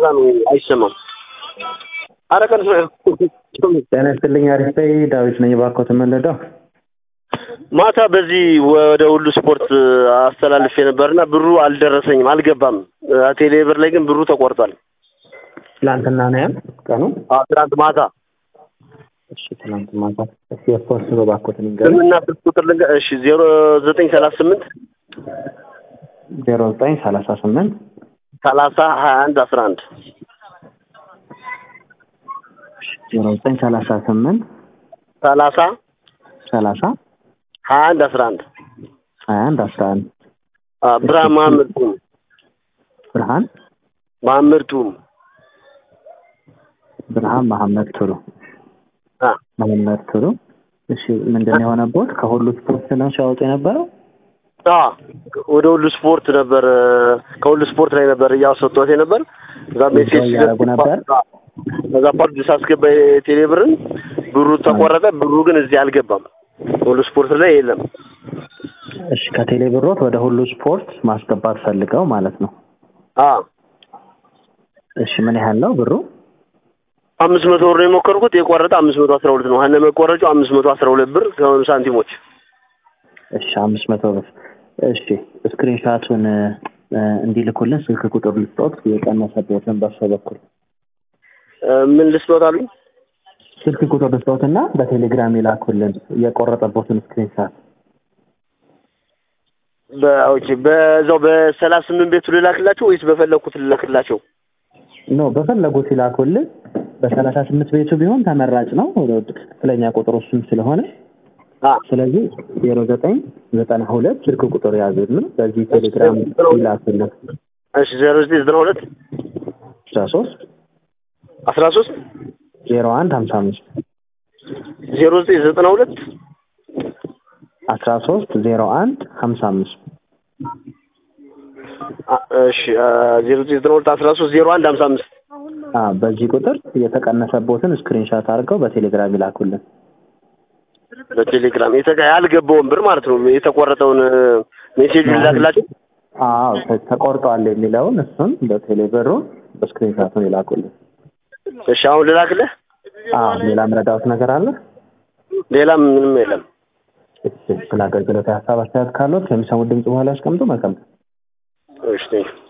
ነው አይሰማም። አረ ቀን ጤና ይስጥልኝ። አሪፍ ዳዊት ነኝ። እባክዎ ተመለደው ማታ በዚህ ወደ ሁሉ ስፖርት አስተላልፌ ነበርና ብሩ አልደረሰኝም፣ አልገባም። ቴሌ ብር ላይ ግን ብሩ ተቆርጧል። ትላንትና ነው ያል ቀኑ አዎ፣ ትናንት ማታ እሺ፣ ትላንት ማታ እስኪ የፖስት ነው እባክዎት ንገሩኝ። ስምና ስልክ ቁጥር ልንገ እሺ፣ ዜሮ ዘጠኝ ሰላሳ ስምንት ዜሮ ዘጠኝ ሰላሳ ስምንት ሰላሳ ሀያ አንድ አስራ አንድ ዜሮ ዘጠኝ ሰላሳ ስምንት ሰላሳ ሰላሳ ሀያ አንድ አስራ አንድ ሀያ አንድ አስራ አንድ ብርሃን መሀመድ ቱም ብርሃን መሀመድ ቱም ብርሃን መሐመድ ቱሉ አ መሐመድ ቱሉ። እሺ ምንድን ነው የሆነቦት? ከሁሉ ስፖርት ነው ሲያወጡ የነበረው? አ ወደ ሁሉ ስፖርት ነበር ከሁሉ ስፖርት ላይ ነበር እያወሰጥቶት ነበር። እዛ ሜሴጅ እያደረጉ ነበር? እዛ ፓርት ሳስገባ የቴሌ ብርን ብሩ ተቆረጠ። ብሩ ግን እዚህ አልገባም። ሁሉ ስፖርት ላይ የለም። እሺ ከቴሌ ብሮት ወደ ሁሉ ስፖርት ማስገባት ፈልገው ማለት ነው። አ እሺ ምን ያህል ነው ብሩ? አምስት መቶ ብር ነው የሞከርኩት። የቆረጠ አምስት መቶ አስራ ሁለት ነው። ሀነ መቆረጩ አምስት መቶ አስራ ሁለት ብር ከሆኑ ሳንቲሞች እሺ አምስት መቶ ብር። እሺ ስክሪንሻቱን እንዲልኩልን ስልክ ቁጥር ልስጦት የቀነሰበትን በእርሶ በኩል እ ምን ልስጦት አሉኝ? ስልክ ቁጥር ልስጦትና በቴሌግራም ይላኩልን የቆረጠበትን ስክሪንሻት። በኦኬ በዛው በሰላሳ ስምንት ቤቱ ልላክላቸው ወይስ በፈለኩት ልላክላቸው? ኖ በፈለጉት ይላኩልን። በሰላሳ ስምንት ቤቱ ቢሆን ተመራጭ ነው ትክክለኛ ቁጥር እሱም ስለሆነ አ ስለዚህ ዜሮ ዘጠኝ ዘጠና ሁለት ስልክ ቁጥር ያዙልን በዚህ ቴሌግራም ይላኩልን። እሺ ዜሮ ዘጠኝ ዘጠና ሁለት አስራ ሶስት አስራ ሶስት ዜሮ አንድ ሀምሳ አምስት ዜሮ ዘጠኝ ዘጠና ሁለት አስራ ሶስት ዜሮ አንድ ሀምሳ አምስት አ- እሺ አ፣ ዜሮ ዘጠኝ ዘጠና ሁለት አስራ ሶስት ዜሮ አንድ ሀምሳ አምስት አ በዚህ ቁጥር የተቀነሰቦትን ስክሪንሻት አድርገው በቴሌግራም ይላኩልን። በቴሌግራም የተቀ ያልገባውን ብር ማለት ነው የተቆረጠውን ሜሴጅ ልላክላቸው። አዎ ተ- ተቆርጧል የሚለውን እሱን በቴሌ ብሩ በስክሪንሻቱን ይላኩልን። እሺ አሁን ልላክልህ። አዎ ሌላ ምረዳውት ነገር አለ? ሌላ ምንም የለም። እሺ ስለ አገልግሎት ሀሳብ አስተያየት ካሉት ከሚሰሙት ድምጽ በኋላ ያስቀምጡ። መልካም እሺ ቴንኪው